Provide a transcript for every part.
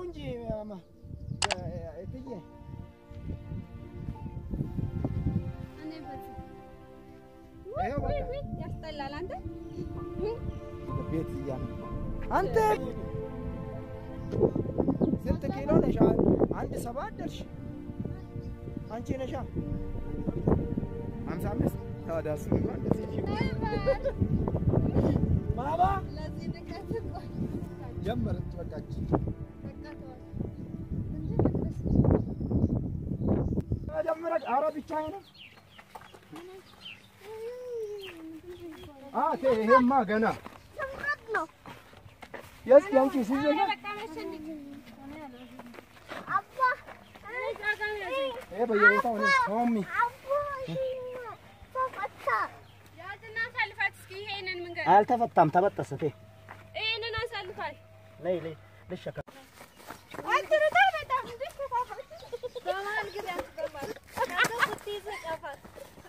እንጂ ማማ እትዬ ይኸው በቃ ያስጠላል። አንተ ቤት እያለ አንተ ስንት ኪሎ ነሽ? አንድ ሰባት ደርሽ። አንቺ ነሻ ሀምሳ አምስት ታዲያ እሱንማ እንደዚህ ማማ ለዚህ ንቀት ቆይ ጀመረች በቃች። በቃ ተዋት። ጀመረች። ኧረ ብቻዬን ነው። አቴ ይሄማ ገና የስ ያንቺ ሲዘጋ ይሄ በየቦታው ነው ቶሚ ያዝና አሳልፋት እስኪ ይሄንን መንገድ አልተፈታም፣ ተበጠሰ። ቴ ይሄንን አሳልፋት። ነይ ነይ ልሸከም አትሩታ በጣም እንዴ በመሀል ግቢ አትገባም። አንተ ስትይዝ ጫፋት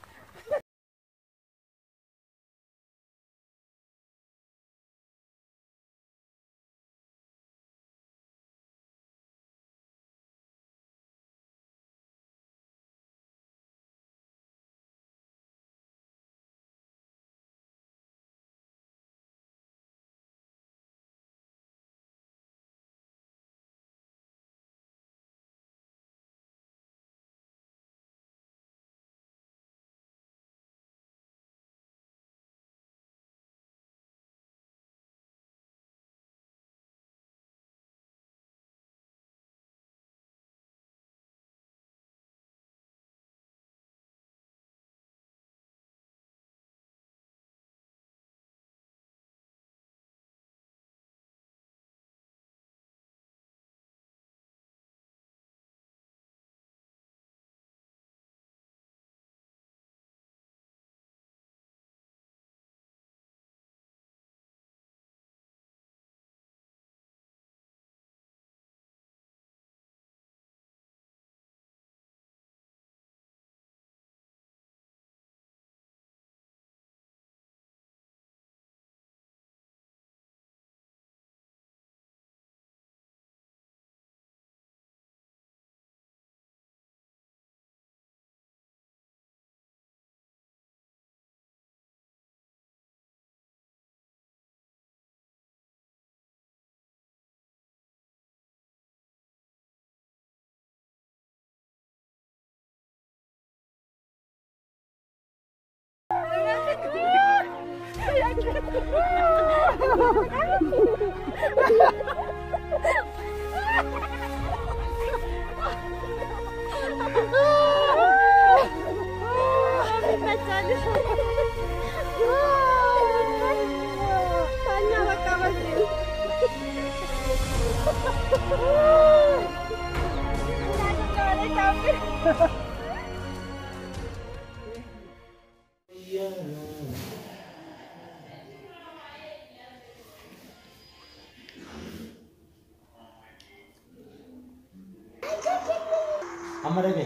አመረገ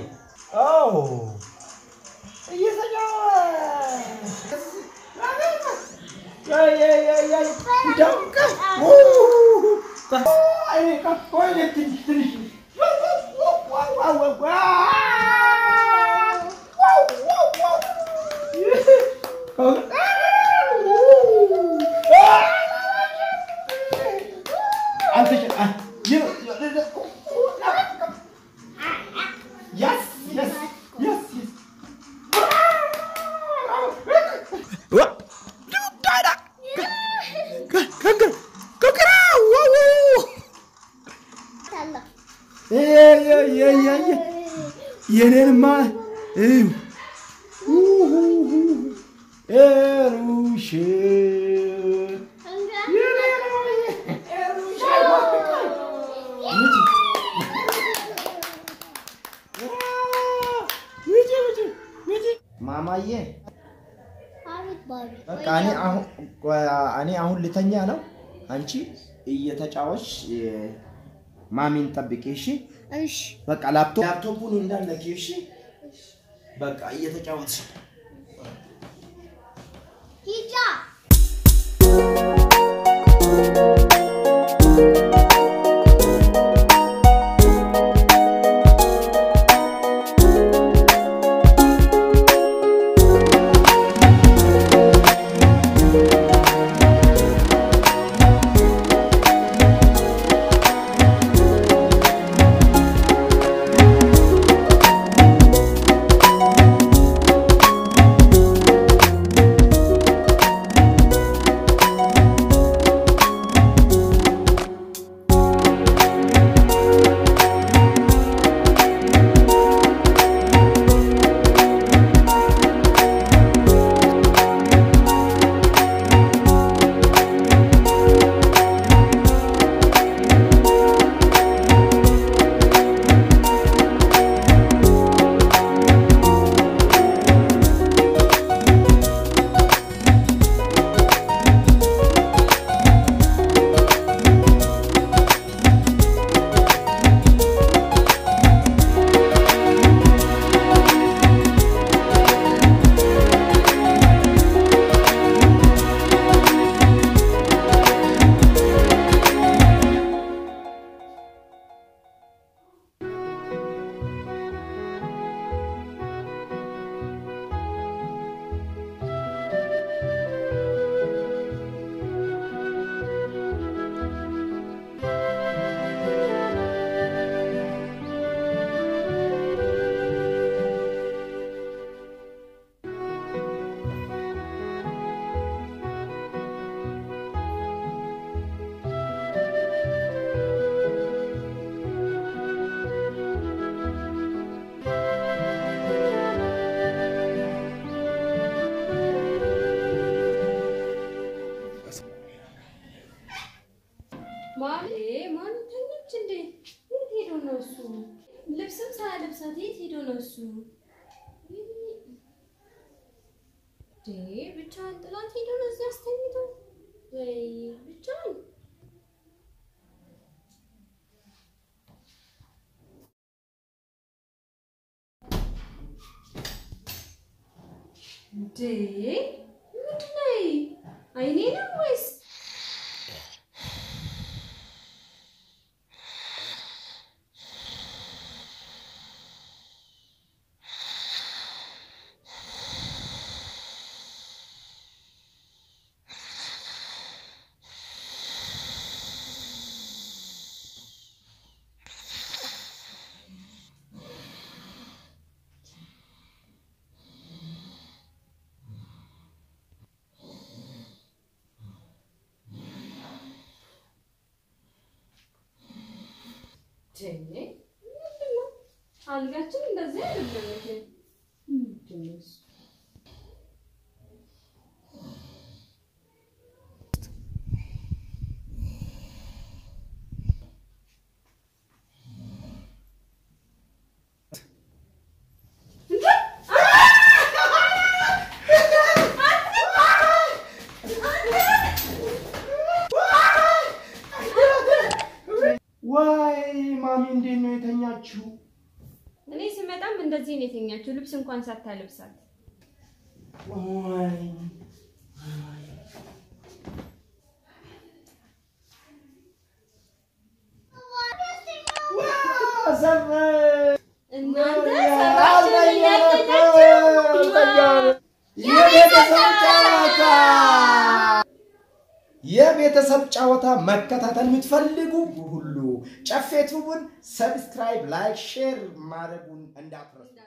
አዎ Yes, yes, yes, yes. What? Dada. Kangar. Kangar. Wow, wow. Yeah, yeah, yeah, yeah, yeah. የኔንማ ሩሽ ማማዬ በቃ እኔ አሁን እኔ አሁን ልተኛ ነው። አንቺ እየተጫወች ማሚን ጠብቂ እሺ። እሺ በቃ ላፕቶፕ ላፕቶፑን እንዳለኪ እሺ። በቃ እየተጫወትሽ ሂጃ እሱ? እንዴ ብቻህን ጥላት ሄዶ ነው እዚህ አስተኝቶ? ወይ ብቻህን እንዴ ምንድን ነው? አይኔ ነው ወይስ ምንድን ነው? አልጋችን እንደዚህ አይደለም እንዴ? ምንድን ነው እሱ? ዋይ ማሚ እንዴት ነው የተኛችው? እኔ ስመጣም እንደዚህ ነው የተኛችው፣ ልብስ እንኳን ሳታለብሳት። ዋይ ዘመን እናንተ ሰራችሁ እያልተኛችሁ የቤተሰብ ጨዋታ የቤተሰብ ጨዋታ መከታተል የምትፈልጉ ሁሉ ጨፌ ቱቡን ሰብስክራይብ፣ ላይክ፣ ሼር ማድረጉን እንዳትረሱ።